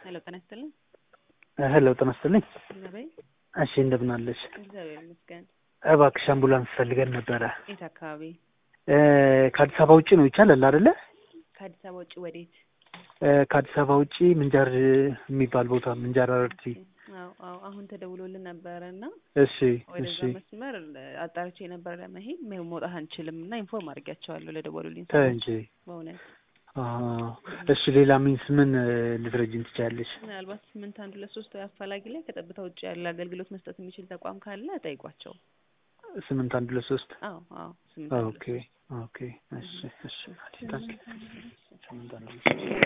ሄሎ ጤና ይስጥልኝ። ሄሎ ጤና ይስጥልኝ። ነበይ እሺ እንደምን አለሽ? እግዚአብሔር ይመስገን። እባክሽ አምቡላንስ ፈልገን ነበረ። የት አካባቢ? እ ከአዲስ አበባ ውጭ ነው ይቻላል አይደለ? ከአዲስ አበባ ውጭ ወዴት? እ ከአዲስ አበባ ውጭ ምንጃር የሚባል ቦታ ምንጃር አረርቲ። አዎ አዎ፣ አሁን ተደውሎልን ነበረ እና እሺ ወደዛ እሺ መስመር አጣርቼ ነበር ለመሄድ ሜ- መውጣት አንችልም እና ኢንፎርም አድርጊያቸዋለሁ ለደወሉልኝ ተይ ሰዎች እንጂ። በእውነት አዎ፣ እሺ ሌላ ሚንስ ምን እ ልትረጂን ትችያለሽ? ምናልባት ስምንት አንድ ሁለት ሶስት ወይ አፋላጊ ላይ ከጠብታ ውጭ ያለ አገልግሎት መስጠት የሚችል ተቋም ካለ ጠይቋቸው። ስምንት አንድ ሁለት ሶስት አዎ አዎ ስምንት አንድ ሁለት ኦኬ ሶስት ኦኬ እሺ እሺ ታንክ ስምንት አንድ ሁለት ሶስት